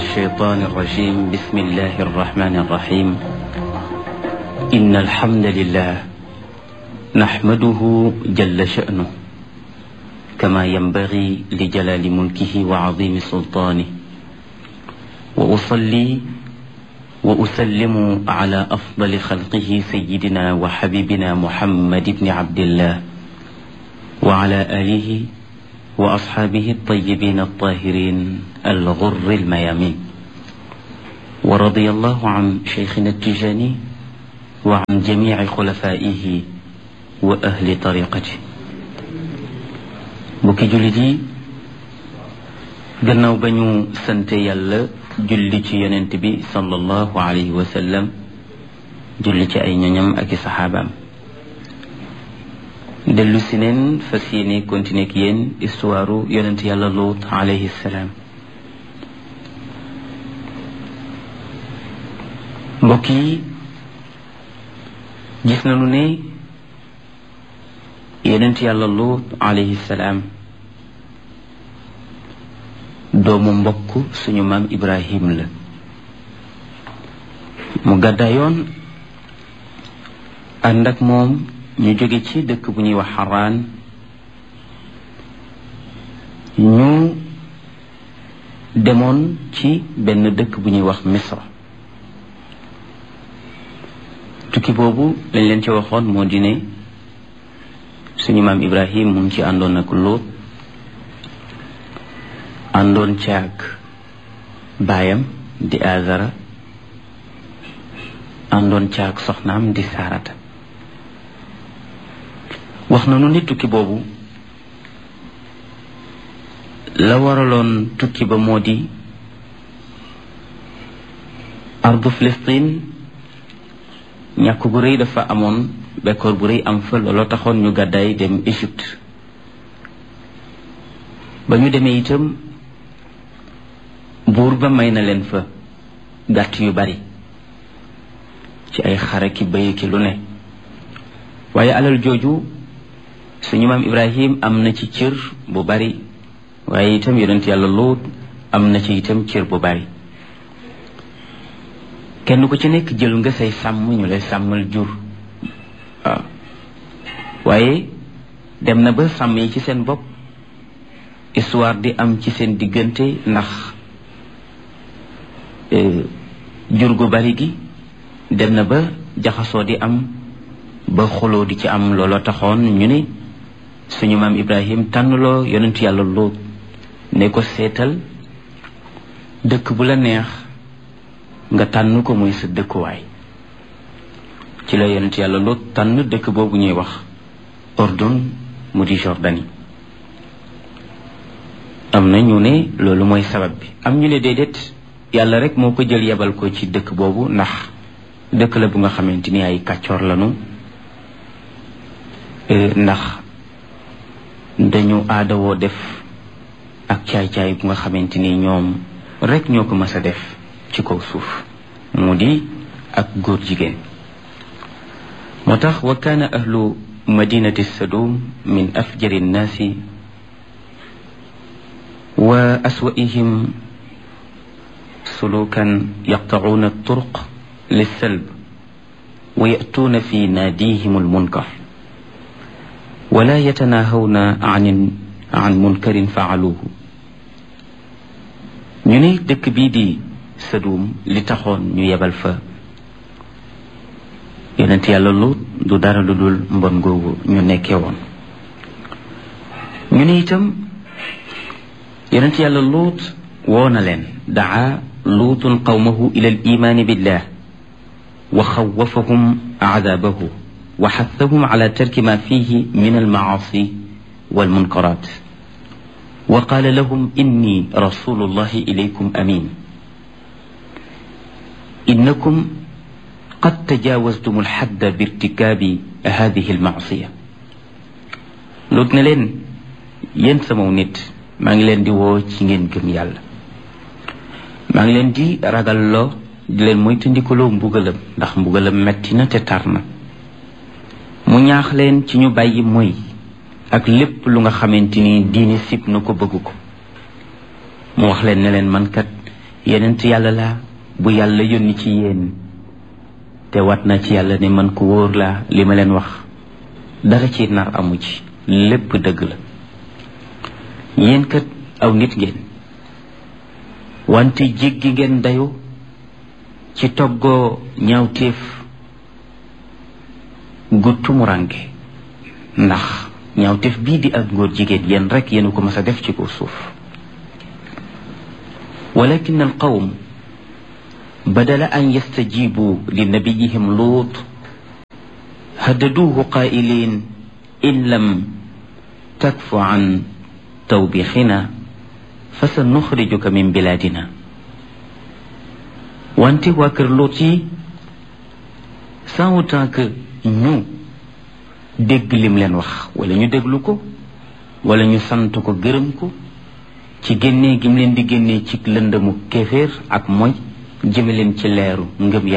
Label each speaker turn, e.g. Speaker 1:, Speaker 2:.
Speaker 1: الشيطان الرجيم بسم الله الرحمن الرحيم إن الحمد لله نحمده جل شأنه كما ينبغي لجلال ملكه وعظيم سلطانه وأصلي وأسلم على أفضل خلقه سيدنا وحبيبنا محمد بن عبد الله وعلى آله وأصحابه الطيبين الطاهرين الغر الميامين ورضي الله عن شيخنا التجاني وعن جميع خلفائه وأهل طريقته bokki jullit yi gannaaw ba ñu sante yàlla julli ci yonent bi sallallahu alayhi wa sallam julli ci ay ñoñam ak i saxaabaam dellu si neen fas yéene continuer ak yéen histoire yonent yàlla Luut alayhi salaam mbokk yi gis nañu ne yonent yàlla Luut alayhi salaam doomu mbokk suñu maam Ibrahim la mu gàddaayoon ànd ak moom ñu jóge ci dëkk bu ñuy wax xaraan ñu demoon ci benn dëkk bu ñuy wax misra tukki boobu lañ leen ci waxoon moo di ne suñu maam ibrahim mu ngi ci àndoon ak Luut àndoon caag baayam di azara àndoon caag soxnaam di saarata wax nañu ni tukki boobu la waraloon tukki ba moo di ardu Filistin ñàkk gu rëy dafa amoon bekkoor bu rëy am fa looloo taxoon ñu gàddaay dem Égypte ba ñu demee itam buur ba may na leen fa gàtt yu bari ci ay xare ki bëy ki lu ne waaye alal jooju suñu maam ibrahim am na ci cër bu bari waaye itam yonent yàlla Luut am na ci itam cër bu bari kenn ku ci nekk jël nga say sàmm ñu lay sàmmal jur waaw waaye dem na ba sàmm yi ci seen bopp histoire di am ci seen diggante ndax jur gu bari gi dem na ba jaxasoo di am ba xoloo di ci am looloo taxoon ñu ne suñu maam ibrahim tànnloo yonent yàlla Luut ne ko seetal dëkk bu la neex nga tànn ko muy sa dëkkuwaay ci la yonent yàlla Luut tànn dëkk boobu ñuy wax Ordun mu di Jordanie am na ñu ne loolu mooy sabab bi am ñu ne déedéet yàlla rek moo ko jël yebal ko ci dëkk boobu ndax dëkk la bu nga xamante ni ay kàccoor lañu ndax dañu aadawoo def ak caay-caay bu nga xamante ni ñoom rek ñoo ko mës a def ci kaw suuf mu di ak góor jigéen moo tax wa kaana ahlu madinati sadum min afjari nnaasi wa aswaihim sulukan yaqtacuuna turuq lissalb wa yatuuna fi naadihim almunkar wala yatanaahawna an an munkarin faaluuhu ñu ne dëkk bii di Sadum li taxoon ñu yebal fa yonent yàlla Luut du dara lu dul mbon googu ñu nekkee woon ñu ne itam yonent yàlla Luut woo na leen daa luutun qawmahu ila al imaani billah wa xawafahum aadaabahu wa xathahum ala tarki ma fihi min almacaasi walmunkaraat wa qaala lahum inni rasulullahi ilaykum amin innakum qad tajaawastum alxadda birtikaabi hadihi almacsiya Luut ne leen yéen samaw nit maa ngi leen di woo ci ngeen gëm yàlla maa ngi leen di ragalloo di leen moytandikuloo mbugalam ndax mbugalam metti na te tar na mu ñaax leen ci ñu bàyyi mooy ak lépp lu nga xamante ni diine sib na ko bëgg ko mu wax leen ne leen man kat yenent yàlla laa bu yàlla yónni ci yéen te wat na ci yàlla ne man ku wóor laa li ma leen wax dara ci nar amu ci lépp dëgg la yéen kat aw nit ngeen wante jéggi ngeen dayu ci toggoo ñaawteef gu tumurange ndax ñaawteef bii di ak ngóor jigéen yéen rek yéen ko mas a def ci kaw suuf walakin al qawm badala an yastajibu li nabiyihim luut haddaduuhu qaa'iliin in lam takfu an tawbixina fa sa nuxrijuka min bilaadina wante waa kër Luut yi sans autant que ñu dégg lim leen wax wala ñu déglu ko wala ñu sant ko gërëm ko ci génnee gim leen di génnee ci lëndëmu kéeféer ak mooy jëme leen ci leeru ngëm